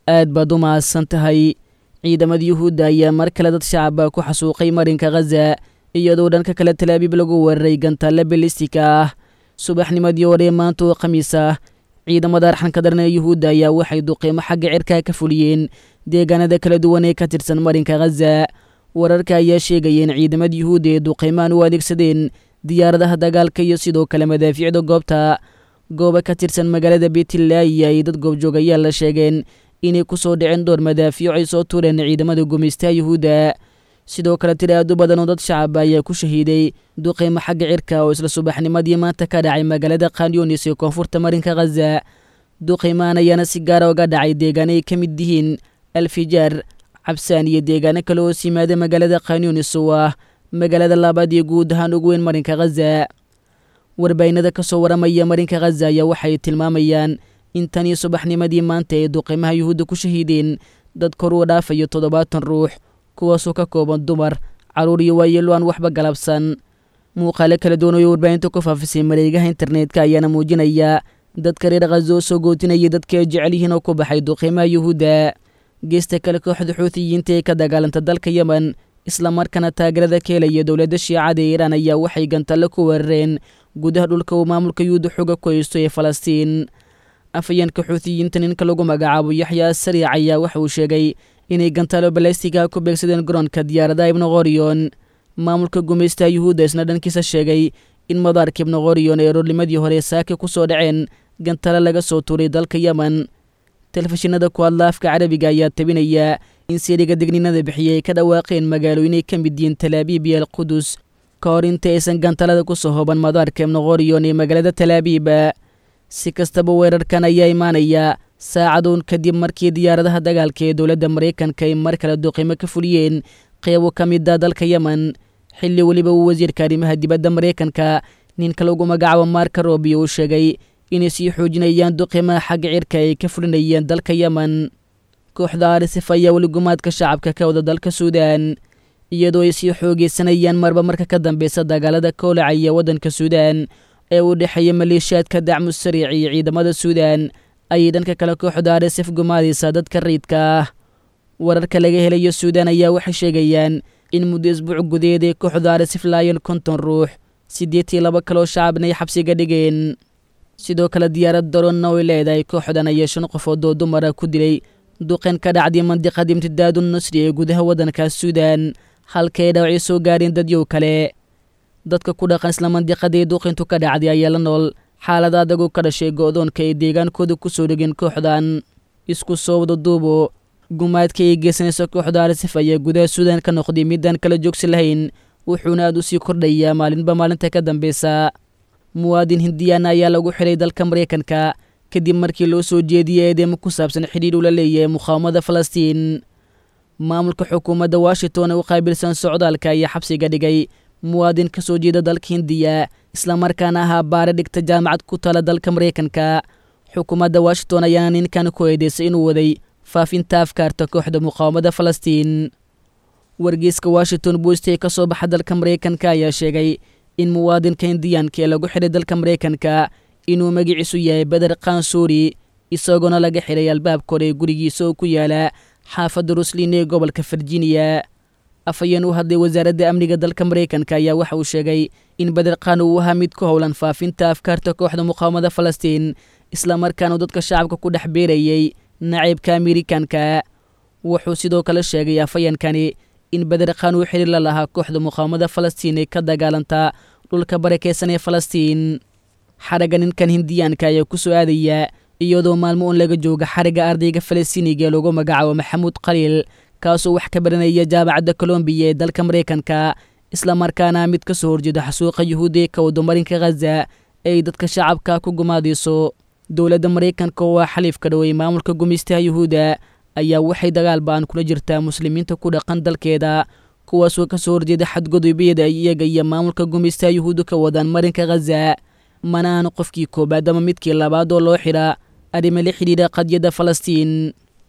aad baad u mahadsan tahay ciidamada yuhuudda ayaa mar kale dad shacaba ku xasuuqay marinka khaza iyadoo dhanka kale talaabiib lagu weeraray gantaale bilistika ah subaxnimadii hore maanta oo khamiis ah ciidamada arxanka daran ee yuhuudda ayaa waxay duqiimo xagga cirkaa ka fuliyeen deegaanada kala duwan ee ka tirsan marinka khaza wararka ayaa sheegaya in ciidamada yuhuudda ee duqiimaan u adeegsadeen diyaaradaha dagaalka iyo sidoo kale madaafiicda goobta gooba ka tirsan magaalada beetlaayi ay dad goobjoogayaal la sheegeen inay ku soo dhaceen dhowr madaafiic ay soo tuureen ciidamada gumaystaha yuhuudda sidoo kale tiri aad u badan oo dad shacaba ayaa ku shahiiday duqiimo xagga cirka oo isla subaxnimadii maanta ka dhacay magaalada khanyonis ee koonfurta marinka khaza duqiimaan ayaana si gaara uga dhacay deegaano ay ka mid yihiin alfijaar cabsaan iyo deegaano kale oo simaada magaalada khanyonis oo ah magaalada labaad iyo guud ahaan ugu weyn marinka khaza warbaahinada ka soo waramaya marinka khaza ayaa waxay tilmaamayaan in tan iyo subaxnimadii maanta ay duqiimaha yuhuudda ku shahiideen dad kor uu dhaafayo toddobaatan ruux kuwaasoo ka kooban dumar carruur iyo waayeelo aan waxba galabsan muuqaalo kala duwan oo warbaahinta ku faafisay mareegaha internetka ayaana muujinaya dadka reer khaza oo soo gootinayay dadka ay jecel yihiin oo ku baxay duqiimaha yuhuudda geesta kale kooxda xuutiyiinta ee ka dagaalanta dalka yemen islamarkaana taageerada ka helaya dowladda shiicada ee iiraan ayaa waxay gantalle ku weerareen gudaha dhulka uu maamulka yuhuudda xooga ku haysto ee falastiin afayeenka xuutiyiinta ninka lagu magacaabo yaxya sariic ayaa waxa uu sheegay inay gantaalo balastiga ku beegsadeen garoonka diyaaradaha ibnoqoriyon maamulka gumaystaha yuhuudda isna dhankiisa sheegay in madaarka ibnoqoriyon ee roornimadii hore saaka ku soo dhaceen gantaalo laga soo tuuray dalka yemen telefishinada ku hadla afka carabiga ayaa tabinaya in siriga digninada bixiyay ay ka dhawaaqeen magaalooyinay ka mid yihiin talaabiib iyo alqudus ka hor inta aysan gantalada ku soo hoban madaarka ibnoqoriyon ee magaalada talaabiiba si kastaba weerarkan ayaa imaanaya saacadoon kadib markii diyaaradaha dagaalka ee dowladda maraykanka ay mar kale duqiimo ka fuliyeen qeybo ka mid a dalka yemen xilli weliba uu wasiirka arrimaha dibadda maraykanka ninka lagu magacaabo marka robio uu sheegay inay sii xoojinayaan duqiimaha xagga cirka ay ka fulinayeen dalka yemen kooxda arisif ayaa weli gumaadka shacabka ka wada dalka suudaan iyadoo ay sii xoogeysanayaan marba marka ka dambeysa dagaalada kowlacaya waddanka suudaan ee u dhexeeya maleeshiyaadka dacmu sariic iyo ciidamada suudaan ayay dhanka kale kooxda arisif gumaadaysaa dadka rayidka ah wararka laga helayo suudaan ayaa waxay sheegayaan in muddo isbuuc gudaheed ay kooxda arisif laayeen konton ruux siddeed iyo laba kaloo shacabna ay xabsiga dhigeen sidoo kale diyaarad daronna oy leedahay kooxdan ayaa shan qofood oo dumara ku dilay duqeen ka dhacday mandiqada imtidaadu nusri ee gudaha waddankaas suudaan halka ay dhawacyo soo gaareen dadyow kale dadka ku dhaqan isla mandiqadii duqintu ka dhacday ayaa la nool xaalada adagoo ka dhashay go'doonka ay deegaankooda ku soo dhegeen kooxdan isku soo wada duubo gumaadka ay geysanaysa kooxda arisif ayaa gudaha suudaan ka noqday midaan kala joogsi lahayn wuxuuna aad u sii kordhayaa maalinba maalinta ka dambeysa muwaadin hindiyaana ayaa lagu xiray dalka maraykanka kadib markii loo soo jeediyey eedeemo ku saabsan xidhiir ula leeyahay muqaawamada falastiin maamulka xukuumadda washington ee u qaabilsan socdaalka ayaa xabsiga dhigay muwaadin ka soo jeeda dalka hindiya islamarkaana ahaa baare dhigta jaamacad ku tala dalka maraykanka xukuumadda washington ayaana ninkan ku eedeysay inuu waday faafinta afkaarta kooxda muqaawamada falastiin wargeyska washington bost ee ka soo baxa dalka maraykanka ayaa sheegay in muwaadinka hindiyaanka ee lagu xidhay dalka maraykanka inuu magiciisu yahay beder kansuuri isagoona laga xidhay albaabka hore ee gurigiisa oo ku yaala xaafadda ruslin ee gobolka virginia afhayeen u hadlay wasaaradda amniga dalka maraykanka ayaa waxa uu sheegay in beder khan uu ahaa mid ku howlan faafinta afkaarta kooxda muqaawamada falastiin islamarkaanu dadka shacabka ku dhex beerayey naciibka amerikanka wuxuu sidoo kale sheegay afhayeenkani in beder khan uu xidhiir la lahaa kooxda muqaawamada falastiin ee ka dagaalanta dhulka barakeysan ee falastiin xaragga ninkan hindiyaanka ayaa ku soo aadaya iyadoo maalmo un laga jooga xarigga ardayga falastiiniga ee lagu magacaabo maxamuud khaliil kaasoo wax ka baranaya jaamacadda colombiya ee dalka maraykanka islamarkaana mid ka soo horjeeda xasuuqa yuhuudi ee ka wadamarinka khaza ay dadka shacabka ku gumaadayso dowladda maraykanka oo ah xaliifka dhowey maamulka gumaystaha yuhuudda ayaa waxay dagaal ba-an kula jirtaa muslimiinta ku dhaqan dalkeeda kuwaasoo ka soo horjeeda xadgudubiyada ay iyaga iyo maamulka gumaystaha yuhuudda ka wadaan marinka khaza mana ahan qofkii koobaad ama midkii labaad oo loo xidha arrimo la xidhiidha qadyadda falastiin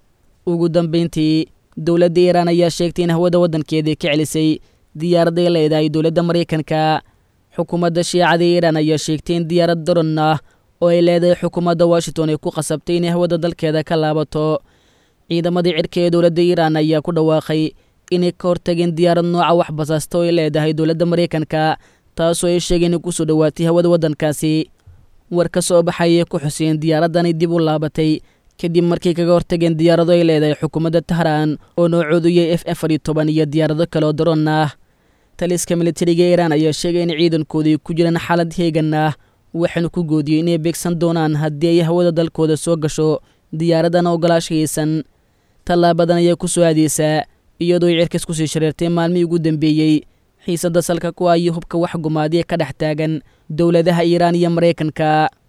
ugu dambayntii dowladda iiraan ayaa sheegtay in hawada waddankeeda ka celisay diyaaraday leedahay dowladda maraykanka xukuumadda shiicada iiraan ayaa sheegtay in diyaarad daron ah oo ay leedahay xukuumadda washington ay ku qasabtay inay hawada dalkeeda ka laabato ciidamadii cirka ee dowladda iiraan ayaa ku dhawaaqay inay ka hortageen diyaarad nooca wax basaasta oo ay leedahay dowladda maraykanka taasoo ay sheegeen inay kusoo dhowaatay hawada waddankaasi war ka soo baxayay ku xuseen diyaaraddanay dib u laabatay kadib markay kaga hortageen diyaarado ay leedahay xukuumadda tahraan oo noocoodu yahay f afar iyo toban iyo diyaarado kale oo daroon ah taliska militariga iiraan ayaa sheegay in ciidankoodii ku jiraan xaalad heegan ah waxaanu ku goodiyey inay beegsan doonaan haddii ay hawada dalkooda soo gasho diyaaradan ogolaashaysan tallaabadan ayaa ku soo aadeysaa iyadoo ay cirkas kusii shareertay maalmihii ugu dambeeyey xiisadda salka ku ah iyo hubka wax gumaadiya ka dhex taagan dowladaha iiraan iyo maraykanka